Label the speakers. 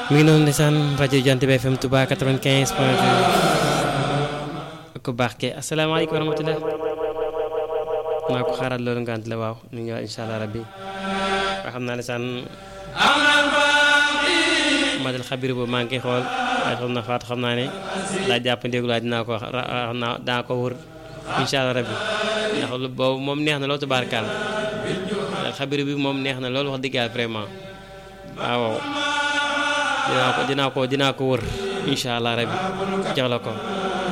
Speaker 1: mi ngi noonu ndeysaan rajo Jant bi FM Touba 95 point 2 ku baax ke asalaamaaleykum wa rahmatulah maa ko xaaral loolu ngant la waaw ñu ngi incha allah rabbi waa xam naa ndeysaan madal xabir boobu maa ngi koy xool waaye xam na faatu xam naa ne laa jàpp ndéegu laa dinaa ko wax naa daa ko wër incha allah rabbi ndax boobu moom neex na loolu tubaarkaal xabir bi moom neex na loolu wax dëgg yàlla vraiment waaw dinaa ko dinaa ko dinaa ko wër incha allah rabbi jox la ko